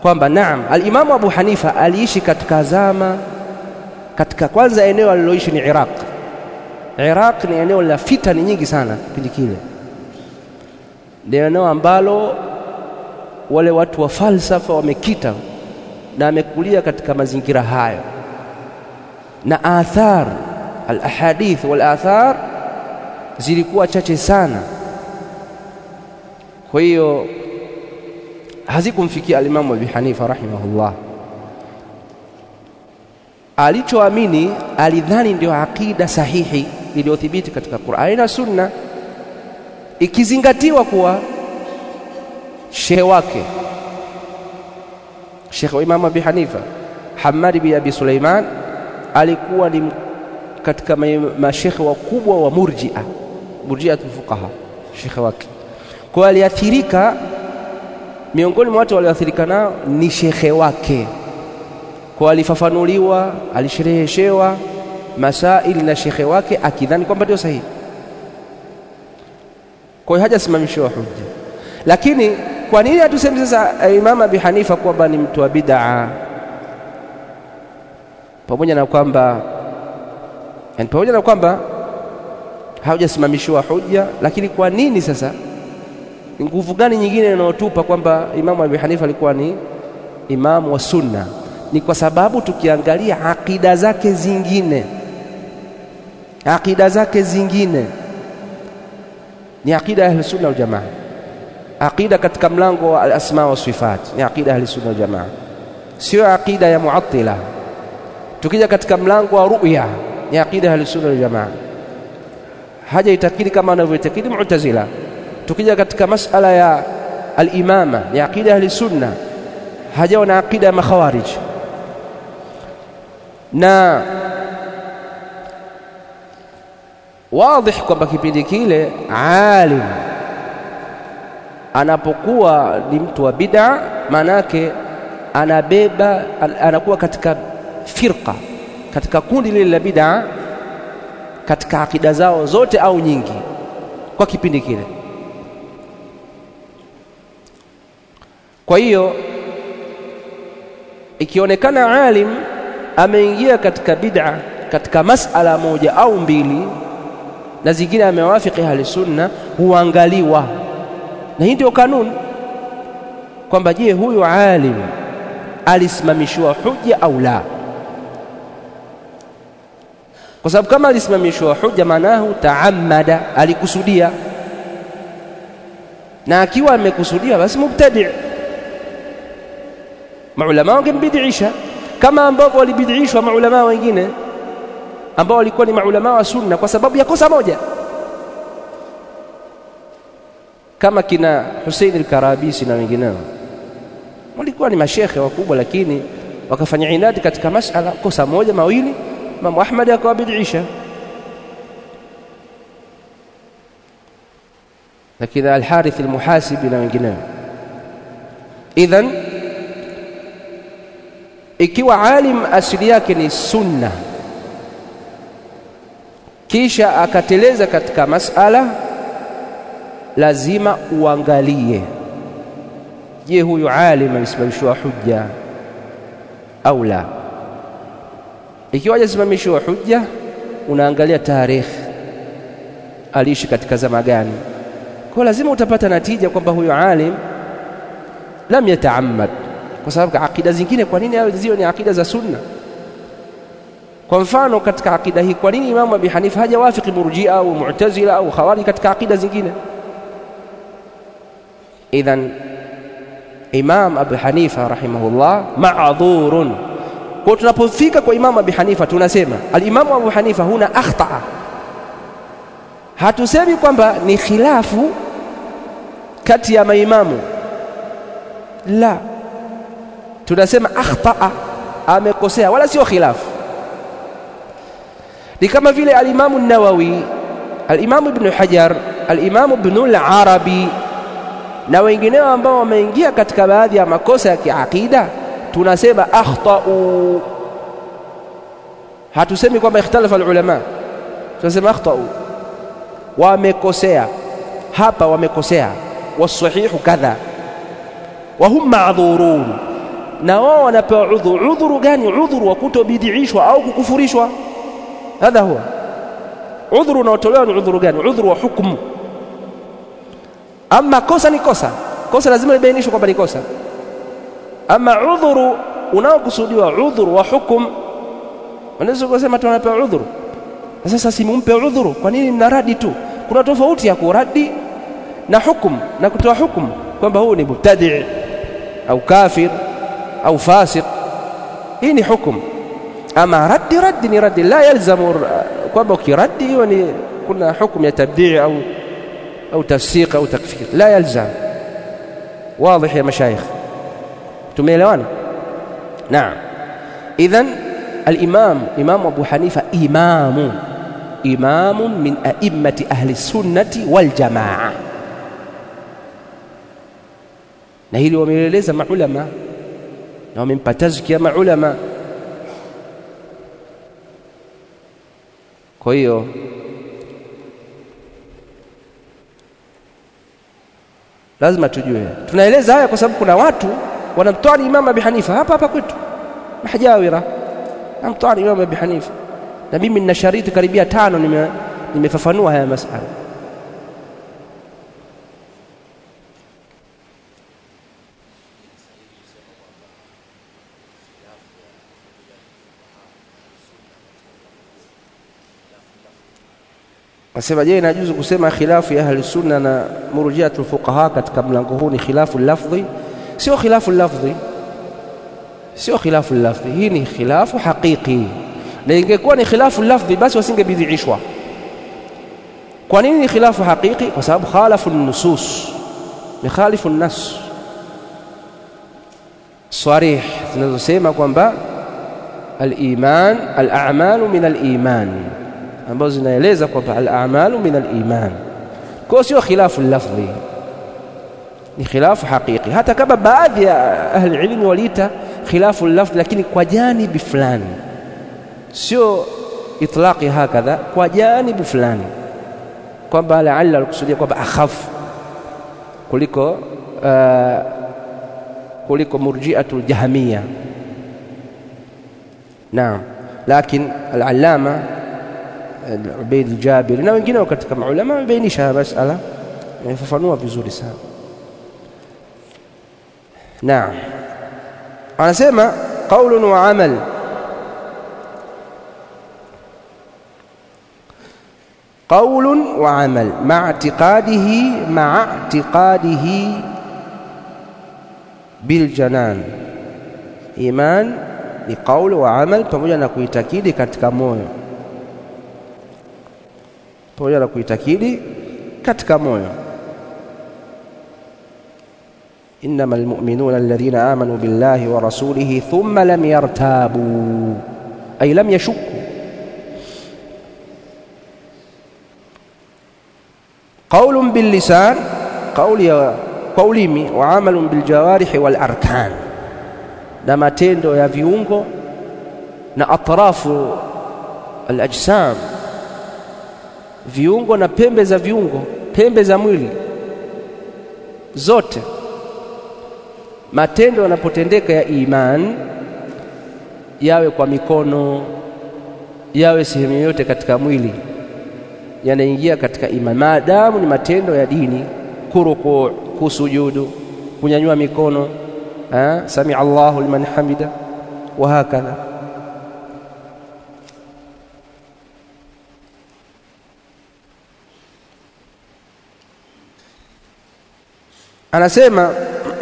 kwamba naam, alimamu Abu Hanifa aliishi katika zama, katika kwanza eneo aliloishi ni Iraq. Iraq ni eneo la fitani nyingi sana kipindi kile, ni eneo ambalo wale watu wa falsafa wamekita, na amekulia katika mazingira hayo, na athar alahadith wal athar zilikuwa chache sana, kwa hiyo hazikumfikia alimamu Abi Hanifa rahimahullah. Alichoamini alidhani ndio aqida sahihi iliyothibiti katika Qur'ani na Sunna, ikizingatiwa kuwa shehe wake shekhe wa Imamu Abi Hanifa Hamad bin Abi Suleiman alikuwa ni katika mashekhe wakubwa wa Murjia, Murjiatul Fuqaha, shekhe wake. Kwa hiyo aliathirika miongoni mwa watu walioathirika nao ni shekhe wake, kwa alifafanuliwa, alishereheshewa masaili na shekhe wake akidhani kwamba ndio sahihi. Kwa hiyo hajasimamishiwa hujja. Lakini kwa nini hatusemi sasa Imam Abi Hanifa kwamba ni mtu wa bid'a, pamoja na kwamba yani, pamoja na kwamba haujasimamishiwa hujja, lakini kwa nini sasa ni nguvu gani nyingine inayotupa kwamba Imamu Abi Hanifa alikuwa ni imamu wa sunna? Ni kwa sababu tukiangalia akida zake zingine, akida zake zingine ni akida ya Ahli Sunna wal Jamaa. Akida katika mlango wa al-asma wa sifat ni akida ya Ahli Sunna wal Jamaa, sio akida ya Muattila. Tukija katika mlango wa ru'ya ni akida ya Ahli Sunna wal Jamaa, haja itakidi kama anavyoitakidi Mu'tazila tukija katika masala ya al-imama ni aqida ya ahli sunna, hajawa na aqida ya makhawarij. Na wadhih kwamba kipindi kile alim anapokuwa ni mtu wa bid'a, maanake anabeba anakuwa katika firqa, katika kundi lile la bid'a, katika akida zao zote au nyingi, kwa kipindi kile. Kwa hiyo ikionekana alim ameingia katika bid'a katika masala moja au mbili na zingine amewafiki ahli sunna, huangaliwa. Na hii ndio kanuni kwamba, je, huyu alim alisimamishiwa hujja au la? Kwa sababu kama alisimamishiwa hujja, maanahu taamada, alikusudia, na akiwa amekusudia, basi mubtadi' maulama wangembidisha kama ambavyo walibidishwa maulama wengine ambao walikuwa ni maulama wa sunna kwa sababu ya kosa moja, kama kina Hussein al-Karabisi na wengineo, walikuwa ni mashekhe wakubwa, lakini wakafanya inadi katika masala kosa moja mawili, Imamu Ahmad akawabidisha. Lakini Al-Harith al-Muhasibi na wengineo, idhan ikiwa alim asili yake ni sunna, kisha akateleza katika masala, lazima uangalie, je, huyu alim alisimamishiwa hujja au la? Ikiwa hajasimamishiwa hujja, unaangalia tarikh, aliishi katika zama gani. Kwa lazima utapata natija kwamba huyu alim lam yataammad kwa sababu akida zingine, kwa nini ziwe ni akida za sunna? Kwa mfano katika akida hii, kwa nini Imamu Abi Hanifa hajawafiki Murjia au Mu'tazila au Khawarij katika akida zingine? Idhan Imam Abi Hanifa rahimahullah ma'dhurun. Kwa tunapofika kwa Imamu Abi Hanifa tunasema al-Imamu Abu Hanifa huna akhtaa, hatusemi kwamba ni khilafu kati ya maimamu la tunasema akhtaa, amekosea, wala sio khilafu. Ni kama vile alimamu Nawawi, alimamu Ibnu Hajar, alimamu Ibnu al-Arabi na wengineo ambao wameingia katika baadhi ya makosa ya kiaqida, tunasema akhtau. Hatusemi kwamba ikhtalafa alulama, tunasema akhtau, wamekosea hapa, wamekosea, wasahihu kadha, wa hum ma'dhurun na wao wanapewa udhuru. Udhuru gani? Udhuru wa kutobidiishwa au kukufurishwa. Hadha huwa udhuru unaotolewa. Ni udhuru gani? Udhuru wa hukumu. Ama kosa ni kosa, kosa lazima libainishwe kwamba ni kosa. Ama udhuru unaokusudiwa, udhuru wa hukumu, unaweza kusema tunapewa udhuru. Sasa simumpe udhuru, kwa nini mnaradi tu? Kuna tofauti ya kuradi na hukumu na kutoa hukumu kwamba huu ni mubtadi au kafir au fasiq. Hii ni hukumu. Ama raddi, raddi ni raddi, la yalzamu kwamba ukiraddi hiyo ni kuna hukumu ya tabdii au au tafsiq au takfir, la yalzam. Wadih ya mashayikh, tumeelewana? Naam. Idhan al-imam Imam Abu Hanifa imamu imamun min a'immati ahli sunnati wal jamaa na hili wameeleza maulama na wamempa tazkia maulama. Kwa hiyo lazima tujue, tunaeleza haya kwa sababu kuna watu wanamtoani Imam Abi Hanifa hapa hapa kwetu Mahjawira, namtoani Imam Abi Hanifa, na mimi nina shariti karibia tano nime nimefafanua haya masala Nasema, je, inajuzu kusema khilafu ya ahli sunna na murjiatul fuqaha katika mlango huu ni khilafu lafdhi? Sio khilafu lafdhi, sio khilafu lafdhi, hii ni khilafu haqiqi. Na ingekuwa ni khilafu lafdhi, basi wasingebidhiishwa. Kwa nini ni khilafu haqiqi? Kwa sababu khalafu nusus, ni khalifu nas sarih zinazosema kwamba al-iman al-a'malu min al-iman ambazo zinaeleza kwamba al-a'malu min al-iman. Kwa sio khilafu lafdhi, ni khilafu haqiqi, hata kama baadhi ya ahli ilmi waliita khilafu lafdhi, lakini kwa janibi fulani, sio itlaqi hakadha, kwa janibu fulani, kwamba laalla alikusudia kwamba akhafu kuliko uh, kuliko murjiatul jahmiya. Naam, lakin al-allama Ubaid al-Jabiri na wengine katika maulama wamebainisha haya masala, wamefafanua vizuri sana. Naam, anasema qaulun wa amal. Qaulun wa amal maa i'tiqadihi maa i'tiqadihi bil janan. Iman ni qaul wa amal, pamoja na kuitakidi katika moyo pamoja na kuitakidi katika moyo. innama almu'minuna alladhina amanu billahi wa rasulihi thumma lam yartabu ay lam yashukku. qaulun billisan, qauli kwa ulimi, wa amalun biljawarihi wal arkan, na matendo ya viungo na atrafu alajsam viungo na pembe za viungo, pembe za mwili zote. Matendo yanapotendeka ya iman, yawe kwa mikono, yawe sehemu yoyote katika mwili, yanaingia katika iman, maadamu ni matendo ya dini. Kurukuu, kusujudu, kunyanyua mikono, samia Allahu liman hamida, wa hakadha Anasema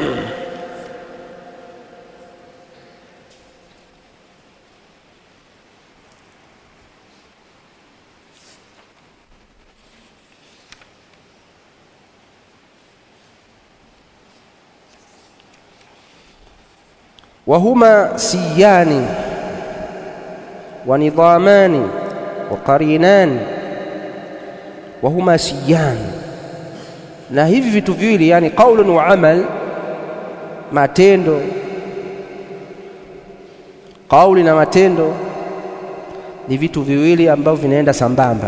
wahuma siyani wa nidhamani wa qarinani, wahuma siyani na hivi vitu viwili yani qaulun wa amal, matendo, kauli na matendo ni vitu viwili ambavyo vinaenda sambamba,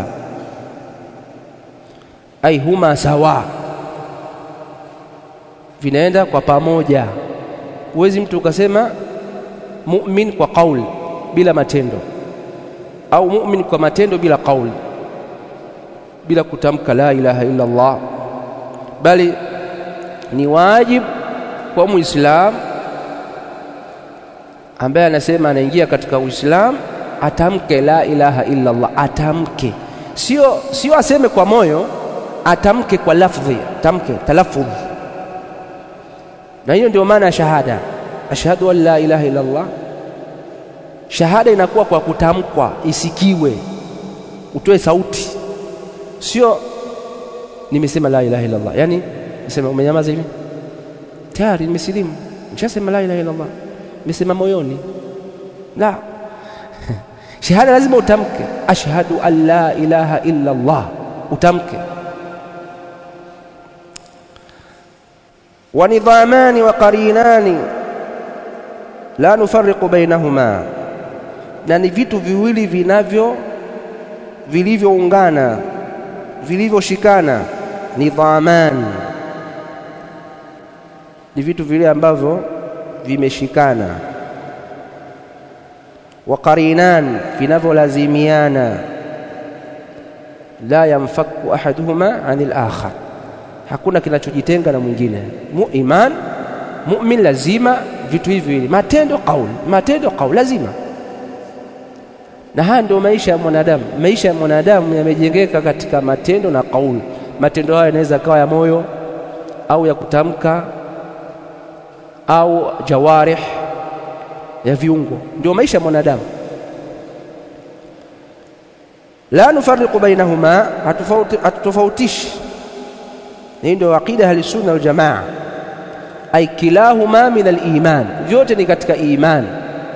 ai huma sawa, vinaenda kwa pamoja, huwezi mtu ukasema mu'min kwa kauli bila matendo au mu'min kwa matendo bila kauli bila kutamka la ilaha illa Allah bali ni wajib kwa muislamu ambaye anasema anaingia katika Uislamu atamke la ilaha illa Allah, atamke, sio sio aseme kwa moyo, atamke kwa lafdhi, atamke talaffudh. Na hiyo ndio maana ya shahada, ashhadu an la ilaha illa Allah. Shahada inakuwa kwa kutamkwa, isikiwe, utoe sauti, sio nimesema la ilaha illa Allah. Yani nisema umenyamaza hivi, tayari nimesilimu, nishasema la ilaha illa Allah nimesema moyoni la shahada lazima utamke ashhadu an la ilaha illa Allah utamke wa nidhamani wa qarinani la nufarriqu bainahuma na ni vitu viwili vinavyo vilivyoungana vilivyoshikana nidhaman ni vitu vile ambavyo vimeshikana wa qarinan vinavyolazimiana la yamfaku ahaduhuma anil akhar hakuna kinachojitenga na mwingine Mu, iman mu'min lazima vitu hivi viwili matendo kauli matendo kauli lazima na haya ndio maisha ya mwanadamu maisha ya mwanadamu yamejengeka katika matendo na kauli matendo hayo yanaweza kawa ya moyo au ya kutamka au jawarih ya viungo ndio maisha ya mwanadamu la nufarriqu bainahuma hatutofautishi hii ndio aqida ahli sunna wal jamaa ay kilahuma min al-iman vyote ni katika iman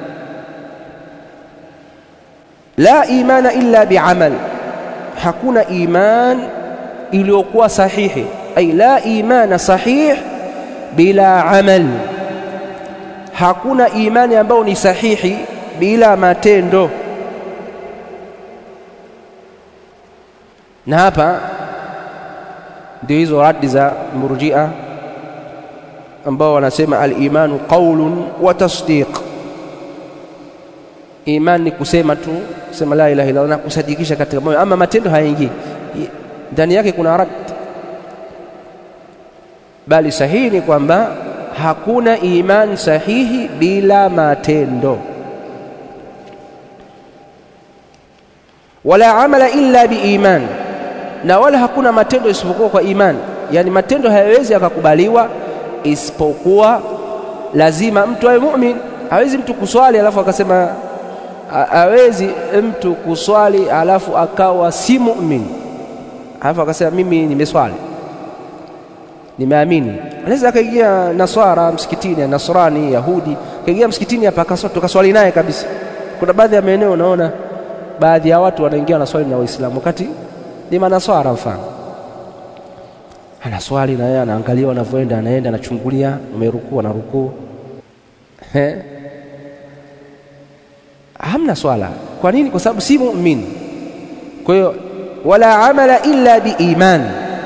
la imana illa biamal hakuna iman iliyokuwa sahihi ay la imana sahih bila amal hakuna imani ambayo ni sahihi bila matendo na hapa ndio hizo radi za murjia ambao wanasema al-imanu qaulun wa tasdiq iman ni kusema tu kusema la ilaha illa Allah na kusadikisha katika moyo ama matendo hayaingii ndani yake kuna rad bali sahihi ni kwamba hakuna iman sahihi bila matendo wala amala illa biiman na wala hakuna matendo isipokuwa kwa iman yani matendo hayawezi yakakubaliwa isipokuwa lazima mtu awe mu'min hawezi mtu kuswali alafu akasema hawezi mtu kuswali alafu akawa si mu'min alafu akasema mimi nimeswali nimeamini anaweza akaingia naswara msikitini nasrani yahudi akaingia msikitini hapa tukaswali naye kabisa kuna baadhi ya maeneo unaona baadhi ya watu wanaingia wanaswali na waislamu wakati ni manaswara mfano anaswali na yeye anaangalia wanavyoenda anaenda anachungulia umerukuu anarukuu hamna swala kwa nini kwa sababu si muumini kwa hiyo wala amala illa biiman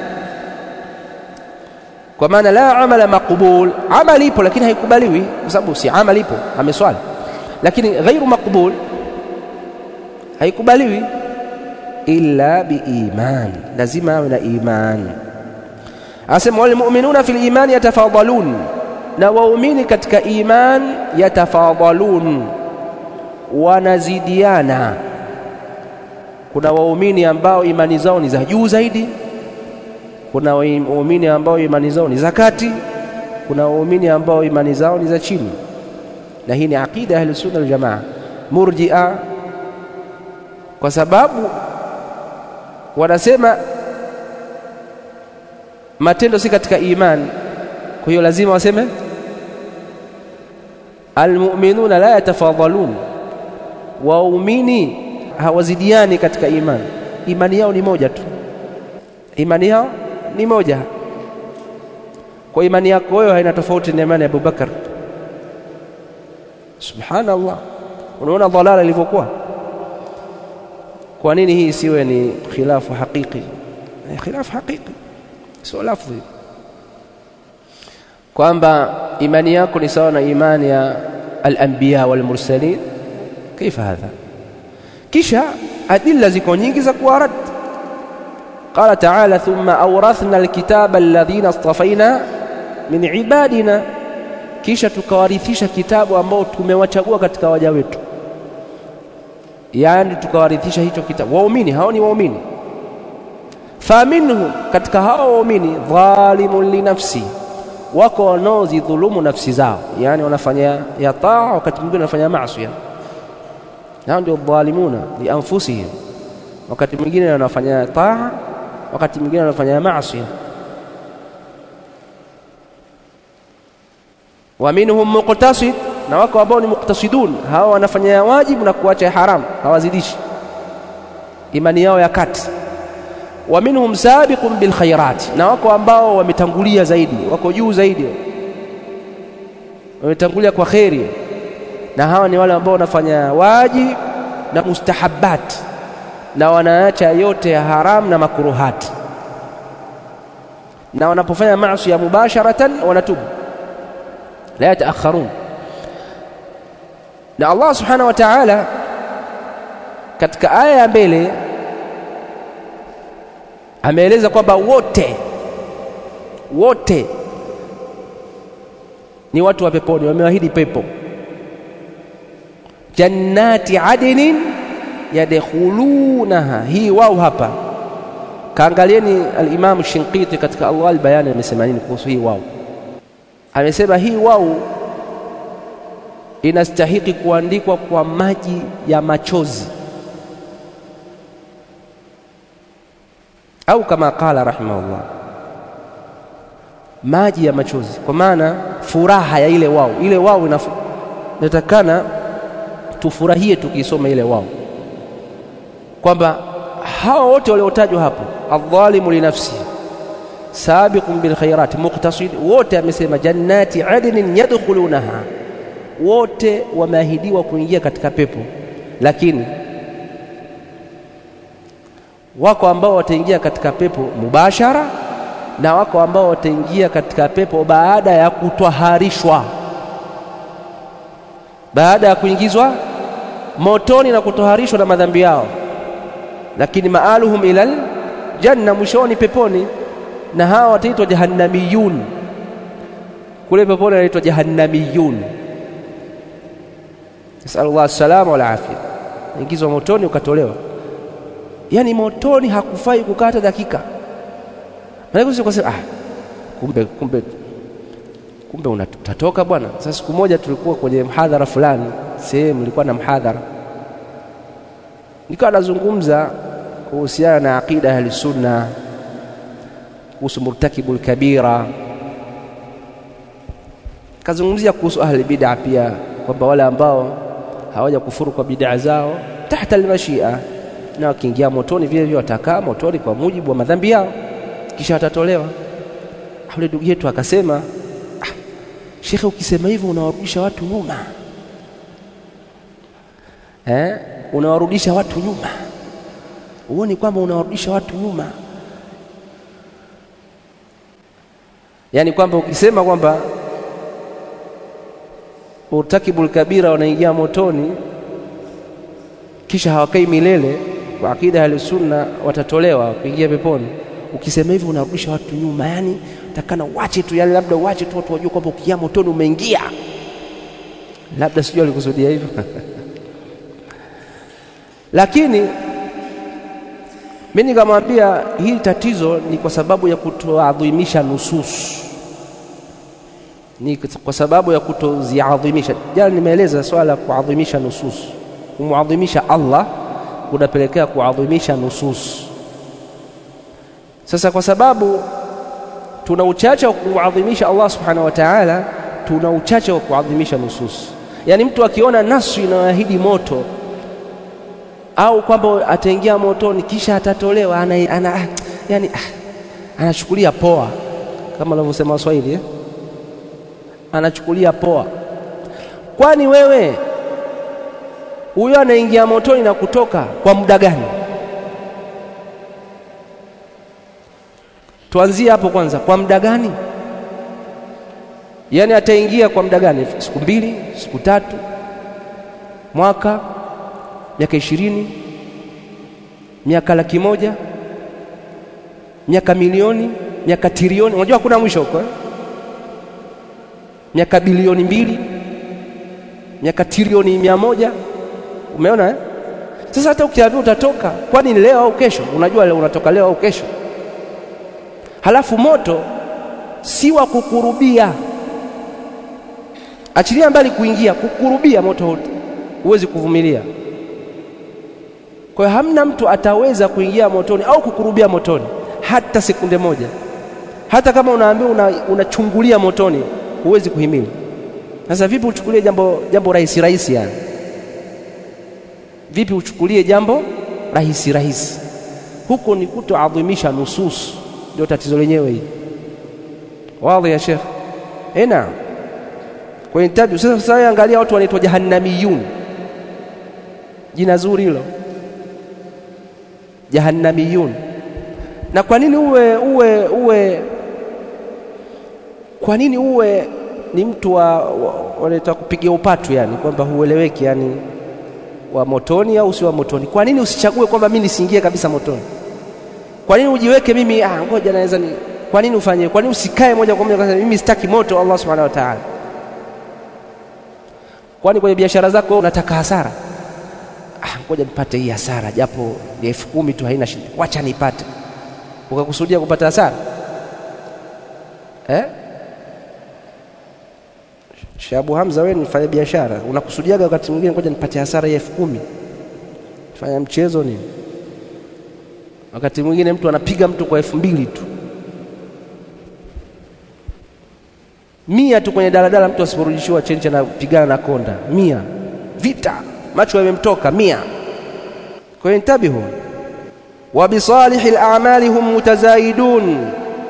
kwa maana la amala maqbul amali ipo lakini haikubaliwi kwa sababu si amali ipo ameswali lakini ghairu maqbul haikubaliwi illa biiman lazima awe na iman asema walmu'minuna fil iman yatafadalun na waumini katika iman yatafadalun wanazidiana kuna waumini ambao imani zao ni za juu zaidi kuna waumini ambao imani zao ni za kati kuna waumini ambao imani zao ni za chini na hii ni aqida ahli sunna wal jamaa murji'a kwa sababu wanasema matendo si katika iman kwa hiyo lazima waseme almu'minuna la yatafadhalun waumini hawazidiani katika imani imani yao ni moja tu imani yao ni moja kwa imani yako wewe haina tofauti na imani ya Abubakar subhanallah unaona dhalala ilivyokuwa kwa nini hii isiwe ni khilafu haqiqi khilafu haqiqi sio lafzi kwamba imani yako ni sawa na imani ya al-anbiya wal mursalin kaifa hadha kisha adilla ziko nyingi za kuwarad qala ta'ala thumma awrathna alkitaba alladhina istafaina min ibadina kisha tukawarithisha kitabu ambao tumewachagua katika waja wetu yani tukawarithisha hicho kitabu waumini hao ni waumini faminhum katika hao waumini dhalimun linafsi wako wanaozidhulumu nafsi zao yani wanafanya ya taa wakati mwingine wanafanya maasi hao ndio dhalimuna li anfusihim wakati mwingine wanafanya taa wakati mwingine wanafanya maasi wa minhum muqtasid na wako ambao ni muqtasidun hawa wanafanya wajibu na kuacha haramu hawazidishi imani yao ya kati wa minhum sabiqun bil khairat na wako ambao wametangulia zaidi wako juu zaidi wametangulia kwa kheri na hawa ni wale ambao wanafanya wajib na mustahabbat na wanaacha yote ya haram na makruhat na wanapofanya maasi ya mubasharatan wanatubu la yataakharun na Allah subhanahu wa ta'ala katika aya ya mbele ameeleza kwamba wote wote ni watu wa peponi wameahidi pepo jannati adnin yadkhulunaha hii wao hapa kaangalieni al-Imam Shinqiti katika Allah al-Bayan amesema nini kuhusu hii wao amesema hii wao inastahiki kuandikwa kwa maji ya machozi au kama qala rahimahullah maji ya machozi kwa maana furaha ya ile wao ile wao inatakana tufurahie tukisoma ile wao kwamba hawa wote waliotajwa hapo adh-dhalimu li nafsi sabiqun bil khairat muqtasid wote amesema jannati adnin yadkhulunaha wote wameahidiwa kuingia katika pepo lakini wako ambao wataingia katika pepo mubashara na wako ambao wataingia katika pepo baada ya kutwaharishwa baada ya kuingizwa motoni na kutoharishwa na madhambi yao lakini maaluhum ilal janna mwishoni peponi na hawa wataitwa jahannamiyun kule peponi wanaitwa jahannamiyun nasalullah salama wal afya ingizwa motoni ukatolewa yani motoni hakufai kukata dakika maana ah kumbe kumbe kumbe unatoka bwana sasa siku moja tulikuwa kwenye mhadhara fulani sehemu ilikuwa na mhadhara nikawa nazungumza kuhusiana na aqida ahli sunna kuhusu murtakibul kabira kazungumzia kuhusu ahli bid'a pia kwamba wale ambao hawaja kufuru kwa bid'a zao tahta almashia na wakiingia motoni vile vile watakaa motoni kwa mujibu wa madhambi yao kisha watatolewa yule ndugu yetu akasema ah, shekhe ukisema hivyo unawarudisha watu nyuma eh? unawarudisha watu nyuma huoni kwamba unawarudisha watu nyuma yaani kwamba ukisema kwamba murtakibul kabira wanaingia motoni kisha hawakai milele kwa akida ya sunna watatolewa kuingia peponi ukisema hivyo unarudisha watu nyuma yani takana wache tu yani labda wache tu watu wajue kwamba ukiingia motoni umeingia labda sijui alikusudia hivyo lakini mimi nikamwambia hili tatizo ni kwa sababu ya kutoadhimisha nusus ni kwa sababu ya kutoziadhimisha jana nimeeleza swala la kuadhimisha nusus kumwadhimisha Allah kunapelekea kuadhimisha nusus sasa kwa sababu tuna uchache wa kuadhimisha Allah subhanahu wa ta'ala tuna uchache wa kuadhimisha nusus yaani mtu akiona nasu inayoahidi moto au kwamba ataingia motoni kisha atatolewa ana, ana, yani, anachukulia poa kama wanavyosema Waswahili eh? anachukulia poa kwani wewe huyo anaingia motoni na kutoka kwa muda gani tuanzie hapo kwanza kwa muda gani yaani ataingia kwa muda gani? Siku mbili, siku tatu, mwaka, miaka ishirini, miaka laki moja, miaka milioni, miaka trilioni. Unajua hakuna mwisho huko eh? miaka bilioni mbili, miaka trilioni mia moja. Umeona eh? Sasa hata ukiambiwa utatoka, kwani ni leo au kesho? Unajua leo unatoka leo au kesho? Halafu moto si wa kukurubia, achilia mbali kuingia, kukurubia moto huwezi kuvumilia. Kwa hiyo hamna mtu ataweza kuingia motoni au kukurubia motoni hata sekunde moja. Hata kama unaambiwa unachungulia una motoni, huwezi kuhimili. Sasa vipi uchukulie jambo, jambo rahisi rahisi yani Vipi uchukulie jambo rahisi rahisi? Huko ni kutoadhimisha nusus, ndio tatizo lenyewe hili. Wazi ya Sheikh? Eh, naam. Kwa hiyo tabi sasa, sasa angalia watu wanaitwa jahannamiyun, jina zuri hilo, jahannamiyun. Na kwa nini uwe uwe uwe, kwa nini uwe ni mtu wa wanaitwa kupigia upatu, yani kwamba hueleweki yani wa motoni au si wa motoni? Kwa nini usichague kwamba mimi nisiingie kabisa motoni? Kwa nini ujiweke mimi, ah, ngoja naweza ni, kwa nini ufanye? Kwa nini usikae moja kwa moja kwa mimi sitaki moto Allah subhanahu wa ta'ala? Kwani kwenye biashara zako unataka hasara? Ah, ngoja nipate hii hasara japo ni elfu kumi tu, haina shida, wacha nipate. Ukakusudia kupata hasara eh? Shabu Hamza, wewe ni fanya biashara, unakusudiaga wakati mwingine, ngoja nipate hasara ya elfu kumi. Fanya mchezo nini? Wakati mwingine mtu anapiga mtu kwa elfu mbili tu, mia tu kwenye daladala, mtu asiporudishiwa chenche anapigana na konda mia, vita, macho yamemtoka mia. Kwa hiyo intabihu, wa bisalihi al-a'mali hum mutazaidun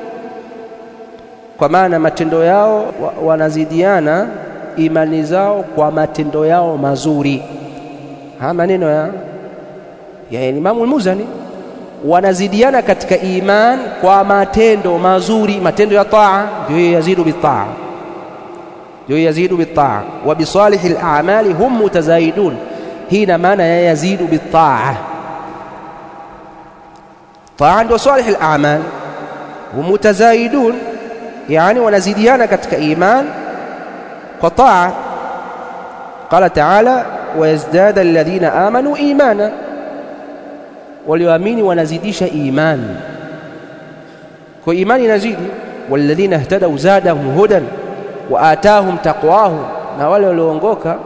kwa maana matendo yao wanazidiana imani zao kwa matendo yao mazuri. Haya maneno ya, ya Imamu al-Muzani, wanazidiana katika iman kwa matendo mazuri, matendo ya taa, ndio yazidu bitaa, ndio yazidu bitaa. Wa bisalihi al-a'mali hum mutazaidun, hii ina maana ya yazidu bitaa. Taa ndio salih al-a'mal, hum mutazaidun yani wanazidiana katika iman kwa taa. Qala taala wayazdada alladhina amanu imana, walioamini wanazidisha imani. Kwa imani inazidi. Walladhina ihtadau zadahum hudan wa atahum taqwahum, na wale walioongoka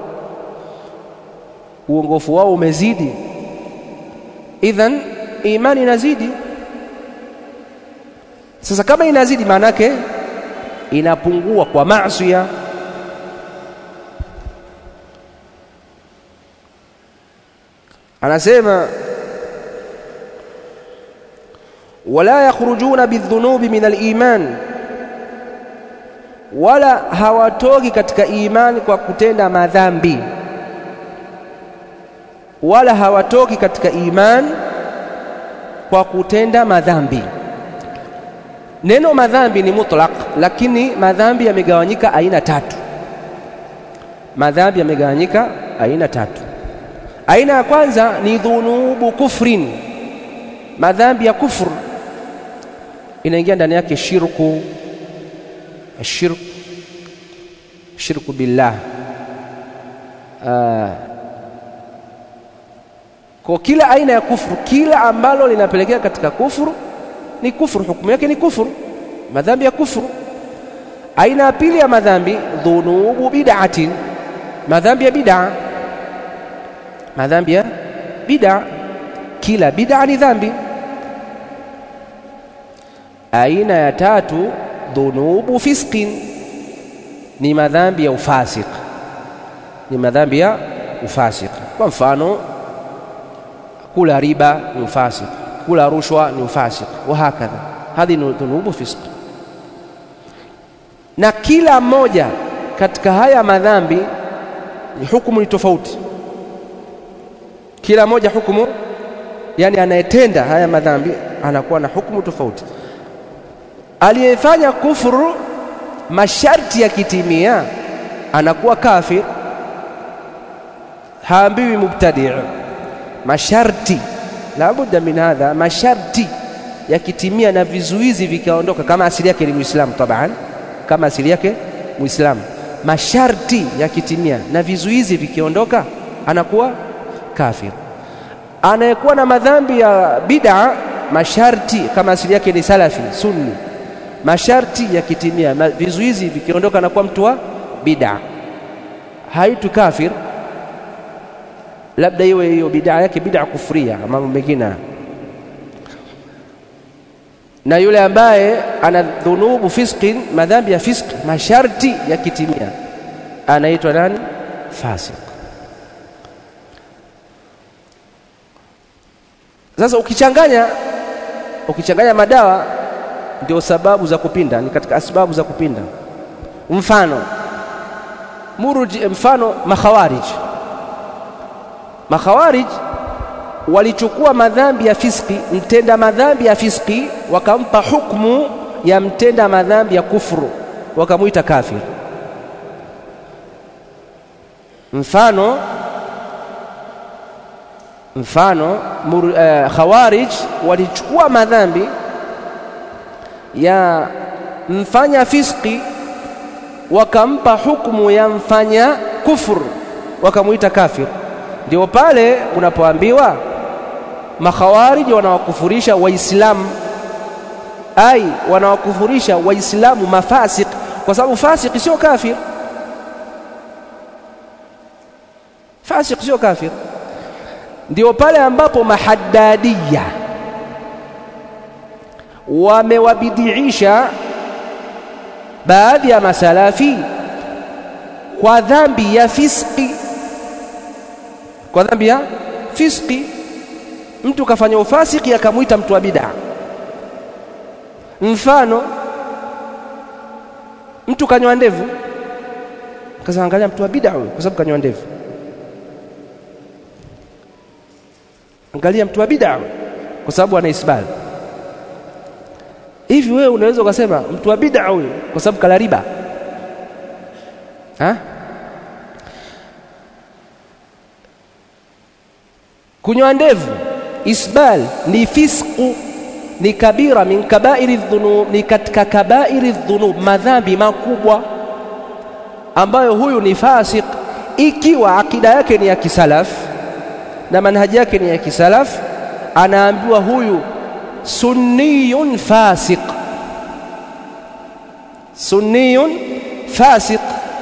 uongofu wao umezidi. Idhan imani inazidi. Sasa kama inazidi, maana yake inapungua kwa maasiya. Anasema wala yakhrujuna bidhunubi min aliman, wala hawatoki katika imani kwa kutenda madhambi, wala hawatoki katika imani kwa kutenda madhambi. Neno madhambi ni mutlaq, lakini madhambi yamegawanyika aina tatu. Madhambi yamegawanyika aina tatu. Aina ya kwanza ni dhunubu kufrin, madhambi ya kufru, inaingia ndani yake shirku, shirku, shirku billah. Uh, kwa kila aina ya kufru, kila ambalo linapelekea katika kufru ni kufuru, hukumu yake ni kufuru, madhambi ya kufuru. Aina ya pili ya madhambi dhunubu bid'atin, madhambi ya bid'a, madhambi ya bid'a, kila bid'a ni dhambi. Aina ya tatu dhunubu fisqin, ni madhambi ya ufasik, ni madhambi ya ufasik. Kwa mfano kula riba ni ufasik kula rushwa ni ufasik, wa hakadha, hadhi ni dhunubu fisq. Na kila mmoja katika haya madhambi ni hukumu ni tofauti, kila moja hukumu, yani anayetenda haya madhambi anakuwa na hukumu tofauti. Aliyefanya kufuru masharti yakitimia anakuwa kafir, haambiwi mubtadi'. Masharti labudda min hadha, masharti yakitimia na vizuizi vikaondoka, kama asili yake ni Muislamu taban, kama asili yake Muislamu, masharti yakitimia na vizuizi vikiondoka, anakuwa kafir. Anayekuwa na madhambi ya bid'a, masharti kama asili yake ni salafi sunni, masharti yakitimia na vizuizi vikiondoka, anakuwa mtu wa bid'a, haitu kafir, labda iwe hiyo bid'a yake bid'a kufria, mambo mengine na yule ambaye ana dhunubu fisqin, madhambi ya fisq, masharti yakitimia, anaitwa nani? Fasik. Sasa ukichanganya ukichanganya madawa, ndio sababu za kupinda, ni katika asbabu za kupinda. Mfano muruji, mfano makhawarij. Makhawarij walichukua madhambi ya fiski, mtenda madhambi ya fiski, wakampa hukmu ya mtenda madhambi ya kufuru, wakamwita kafir. Mfano mfano mur, uh, khawarij walichukua madhambi ya mfanya fiski, wakampa hukmu ya mfanya kufuru, wakamwita kafir. Ndio pale unapoambiwa makhawariji wanawakufurisha Waislamu, ai wanawakufurisha Waislamu mafasik, kwa sababu fasik sio kafir. Fasik sio kafir. Ndio pale ambapo mahaddadiya wamewabidiisha baadhi ya masalafi kwa dhambi ya fiski, kwa dhambi ya fiski mtu kafanya ufasiki akamwita mtu wa bid'a. Mfano, mtu kanywa ndevu, kaza angalia mtu wa bid'a huyo, kwa sababu kanywa ndevu. Angalia mtu wa bid'a kwa sababu ana isbal. Hivi wewe unaweza ukasema mtu wa bid'a huyo kwa sababu kala riba ha? Kunywa ndevu isbal ni fisqu, ni kabira min kabairi dhunub, ni katika kabairi dhunub, madhambi makubwa ambayo huyu ni fasik, ikiwa akida yake ni ya kisalaf na manhaji yake ni ya kisalaf, anaambiwa huyu sunniyun fasik, sunniyun fasik.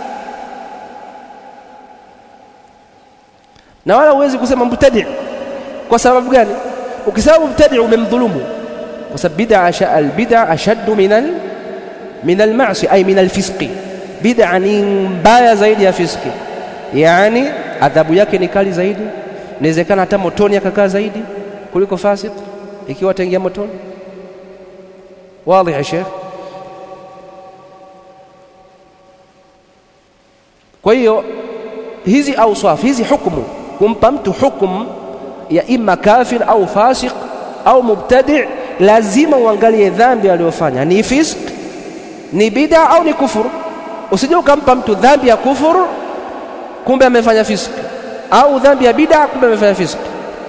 Na wala huwezi kusema mubtadi' kwa sababu gani? Ukisema mubtadi' umemdhulumu, kwa sababu bid'a albid'a ashaddu min al min almasi ay min alfisqi, bid'a ni mbaya zaidi ya fiski, yani adhabu yake ni kali zaidi, inawezekana hata motoni akakaa zaidi kuliko fasik, ikiwa ataingia motoni. Wazi ya Sheikh. Kwa hiyo hizi auswaf hizi hukumu kumpa mtu hukumu ya imma kafir au fasik au mubtadi, lazima uangalie dhambi aliyofanya ni fisk, ni bid'a au ni kufuru. Usije ukampa mtu dhambi ya kufuru kumbe amefanya fisk, au dhambi ya bid'a kumbe amefanya fisk,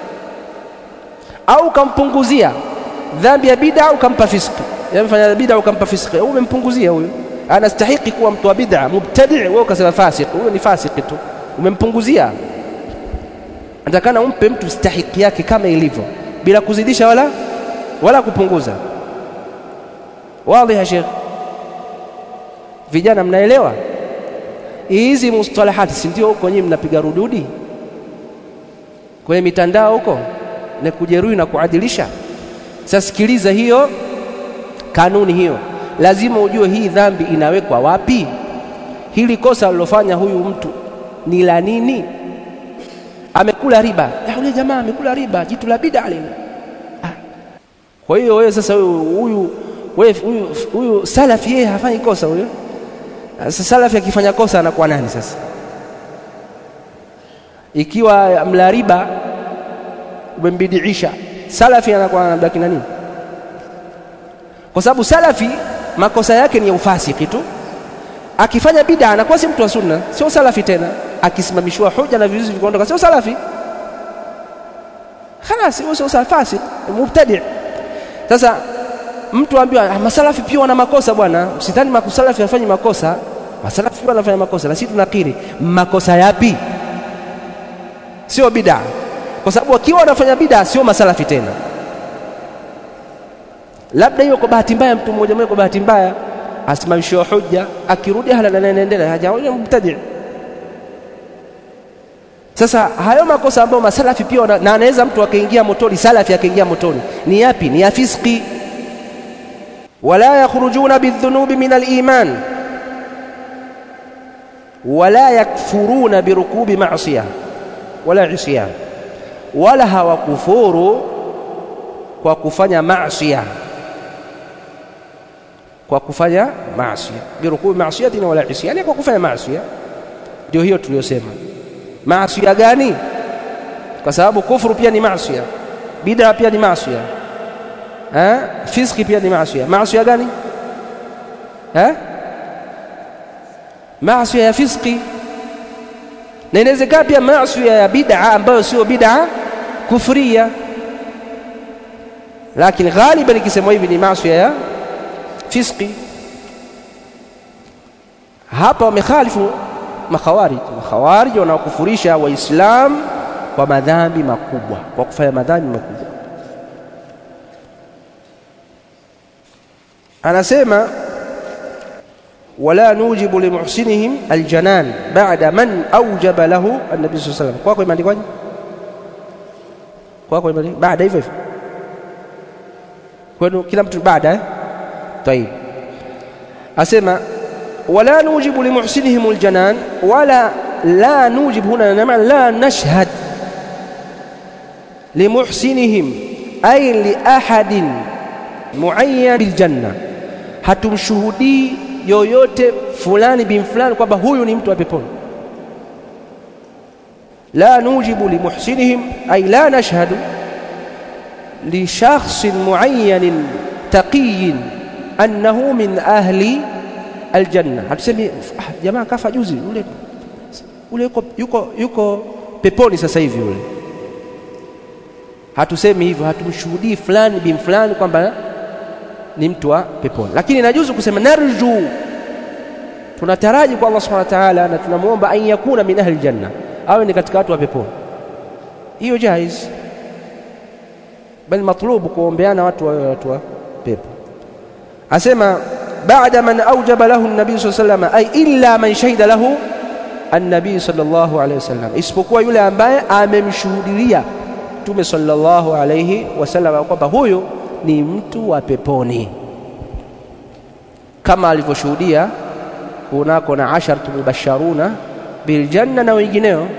au ukampunguzia dhambi ya bid'a ukampa fisk, amefanya bid'a ukampa fisk, umempunguzia huyo, anastahiki kuwa mtu wa bid'a mubtadi, wewe ukasema fasik, huyo ni fasiki tu, umempunguzia Natakana umpe mtu stahiki yake kama ilivyo bila kuzidisha wala wala kupunguza. Wazi ya Sheikh, vijana mnaelewa hizi mustalahati, si ndio? Huko nyinyi mnapiga rududi kwenye mitandao huko na kujeruhi na kuadilisha. Sasa sikiliza hiyo kanuni hiyo, lazima ujue hii dhambi inawekwa wapi. Hili kosa alilofanya huyu mtu ni la nini? amekula riba, yule jamaa amekula riba, jitu la bid'a lile. Kwa hiyo wewe sasa, huyu wewe huyu huyu salafi yeye hafanyi kosa huyo. Sasa salafi akifanya kosa anakuwa nani sasa? Ikiwa mla riba umembidiisha, salafi anakuwa anabaki na nini? Kwa sababu salafi makosa yake ni ya ufasiki tu, akifanya bid'a anakuwa si mtu wa sunna, sio salafi tena. Akisimamishiwa hoja na vizuizi vikaondoka, sio salafi khalas, huyo sio fasik, mubtadi. Sasa mtu ambiwa ah, masalafi pia wana makosa bwana, msidhani masalafi hafanyi makosa. Masalafi pia wanafanya makosa, na sisi tunakiri makosa yapi? Sio bid'a, kwa sababu wakiwa wanafanya bid'a sio masalafi tena. Labda hiyo kwa bahati mbaya, mtu mmoja mmoja kwa bahati mbaya asimamishiwa hoja, akirudi hala na anaendelea hajaoja mubtadi. Sasa hayo makosa ambayo masalafi pia wana, na anaweza mtu akaingia motoni, salafi akaingia motoni, ni yapi? Ni ya fiski. wala yakhrujuna bidhunubi min aliman wala yakfuruna birukubi masiya wala isyan, wala hawakufuru kwa kufanya maasiya kwa kufanya maasiya birukubi maasiyatin wala isyani, kwa kufanya maasiya. Ndio hiyo tuliyosema. Maasiya gani? Kwa sababu kufuru pia ni maasiya, bid'a pia ni maasiya, eh, fiski pia ni maasiya. Maasiya gani? Eh, maasiya ya fiski, na inawezekana pia maasiya ya bid'a ambayo sio bid'a kufuriya, lakini ghaliban ikisema hivi ni maasiya ya fiski. Hapa wamekhalifu makhawarij. Makhawarij wanaokufurisha Waislamu kwa madhambi makubwa, kwa kufanya madhambi makubwa. Anasema wala nujibu limuhsinihim aljanan ba'da man awjaba lahu annabi sallallahu alayhi wasallam. Kwako imeandikwaje? Kwako imeandikwa baada hivyo hivyo, kwenu kila mtu baada eh? طيب أسمع ولا نوجب لمحسنهم الجنان ولا لا نوجب هنا نعم لا نشهد لمحسنهم أي لأحد معين بالجنة hatumshuhudii yoyote fulani bin fulani kwamba huyu ni mtu wa peponi la nujibu limuhsinihim ay la nashhadu lishakhsin muayyanin taqiyin annahu min ahli aljanna. Hatusemi ah, jamaa kafa juzi ule ule yuko, yuko, yuko peponi sasa hivi ule. Hatusemi hivyo, hatumshuhudii fulani bin fulani kwamba ni mtu wa peponi, lakini inajuzu kusema narju, tunataraji kwa Allah subhanahu wa ta'ala, na tunamwomba an yakuna min ahli aljanna, awe ni katika watu wa peponi. Hiyo jaiz, bali matlubu kuombeana watu wawe watu wa pepo asema baada man aujaba lahu nabii saa salama ay illa man shahida lahu annabii sallallahu alaihi wasallam, isipokuwa yule ambaye amemshuhudilia Mtume sallallahu alaihi wasallam kwamba huyo ni mtu wa peponi, kama alivyoshuhudia kunako na asharatu mubasharuna biljanna na wengineo.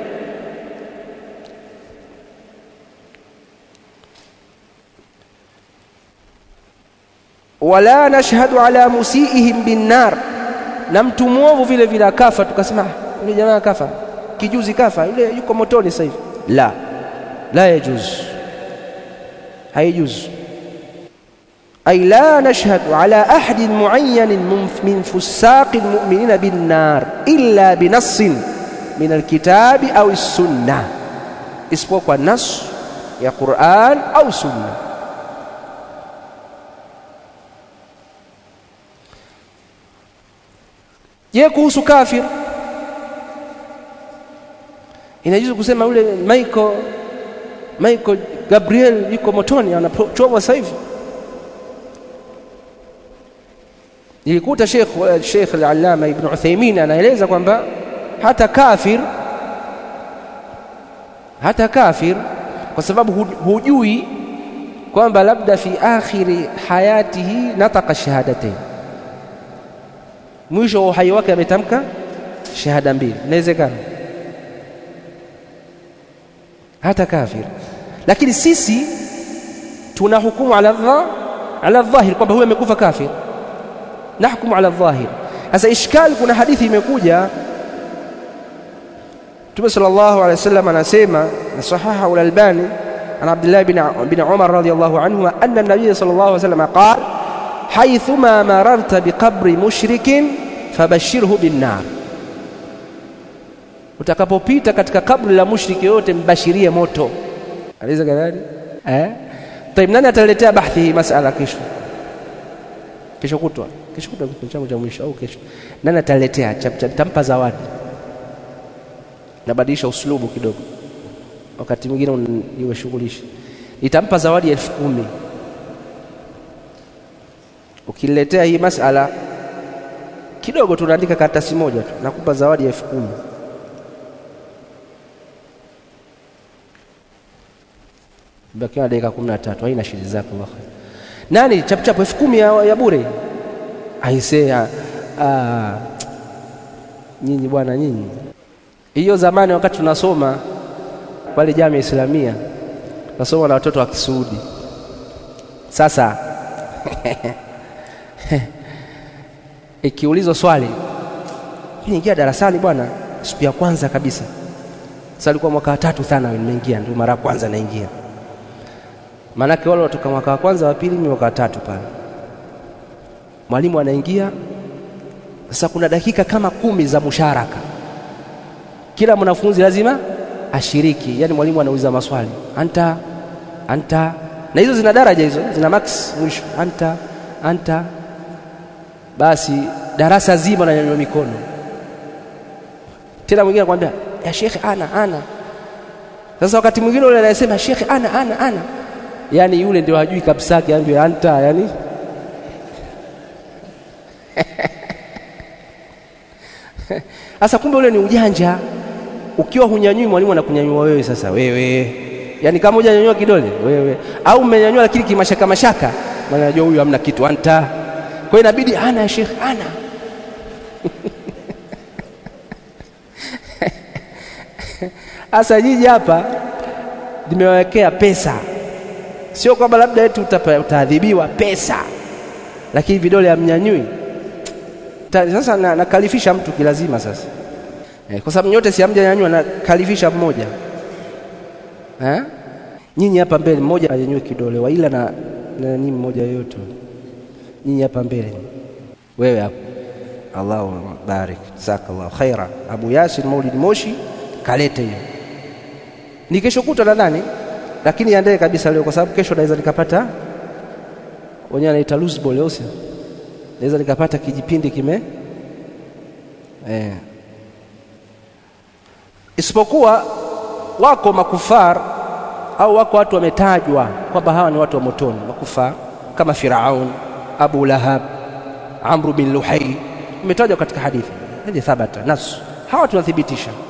wala nashhadu ala musiihim binnar, na mtu mwovu vile vile akafa, tukasema yule jamaa kafa kijuzi, kafa yule yuko motoni sasa hivi. La, la yajuz, haijuz. Ay la nashhadu ala ahadin muayyanin min fusaqi lmuminina binnar illa binassin min alkitabi au sunna, isipokuwa kwa nas ya Qur'an au sunna. Je, kuhusu kafir inajuzu kusema yule Michael Michael Gabriel yuko motoni anachomwa sasa hivi? Nilikuta Sheikh Sheikh al-Allama Ibn Uthaymeen anaeleza kwamba hata kafir hata kafir, kwa sababu hujui kwamba labda fi akhiri hayatihi nataka shahadatain mwisho wa uhai wake ametamka shahada mbili, inawezekana hata kafir. Lakini sisi tuna hukumu ala dha ala dhahir kwamba huyo amekufa kafir, nahkumu ala dhahir. Sasa ishkali, kuna hadithi imekuja, Mtume sallallahu alaihi wasallam anasema na sahaha al-Albani an Abdullah bin Umar radhiyallahu anhu anna an-nabiy sallallahu alaihi wasallam qala haithuma mararta biqabri mushrikin fabashirhu binnar, utakapopita katika kaburi la mushriki yote mbashirie moto. Aliza kadhali eh? Taib, nani ataletea bahthi hii masala kesho? Kesho kutwa, kesho kutwa kipindi changu cha mwisho au kesho, nani ataletea? Tampa zawadi, nabadilisha uslubu kidogo, wakati mwingine iwe shughulishi. Nitampa zawadi ya elfu kumi ukiniletea hii masala kidogo, tunaandika karatasi moja tu, nakupa zawadi ya elfu kumi. Bakiwa na dakika kumi na tatu, haina shida zako. Nani chapuchapu elfu kumi ya, ya bure aisea. Nyinyi bwana, nyinyi hiyo zamani, wakati tunasoma pale Jamia Islamia, tunasoma na watoto wa Kisuudi. Sasa ikiulizwa swali, niingia darasani bwana, siku ya kwanza kabisa. Sasa alikuwa mwaka wa tatu sana, nimeingia ndio mara ya kwanza naingia maanake wale watoka mwaka wa kwanza wa pili, mimi mwaka wa tatu pale. Mwalimu anaingia sasa, kuna dakika kama kumi za musharaka, kila mwanafunzi lazima ashiriki. Yani mwalimu anauliza maswali anta anta, na hizo zina daraja, hizo zina max mwisho, anta anta. Basi darasa zima nanyanyua mikono, tena mwingine anakuambia ya shekhe, ana ana. Sasa wakati mwingine yule anayesema shekhe, ana ana ana yaani yule ndio hajui kabisa kiambi anta yani sasa kumbe ule ni ujanja. Ukiwa hunyanyui mwalimu anakunyanyua wewe. Sasa wewe yaani kama hujanyanyua kidole wewe, au umenyanyua lakini kimashaka mashaka, maana najua huyu hamna kitu anta. Kwa hiyo inabidi ana ya shekh ana sasa jiji hapa nimewawekea pesa Sio kwamba labda eti utaadhibiwa pesa, lakini vidole hamnyanyui. Sasa nakalifisha na mtu kilazima sasa eh, kwa sababu nyote si hamjanyanyua, nakalifisha mmoja eh? Nyinyi hapa mbele mmoja anyanyue kidole waila na nani mmoja yoyote, nyinyi hapa mbele, wewe hapo. Allahu barik, jazakallahu khaira. Abu Yasin Maulid Moshi kalete hiyo, ni kesho kutwa nadhani lakini iandae kabisa leo, kwa sababu kesho naweza nikapata, wenyewe anaita loose ball, au sio? Naweza nikapata kijipindi kime eh. Isipokuwa wako makufar au wako watu wametajwa kwamba hawa ni watu wa motoni, makufar kama Firaun, Abu Lahab, Amru bin Luhai, imetajwa katika hadithi hadi thabata nasu, hawa tunathibitisha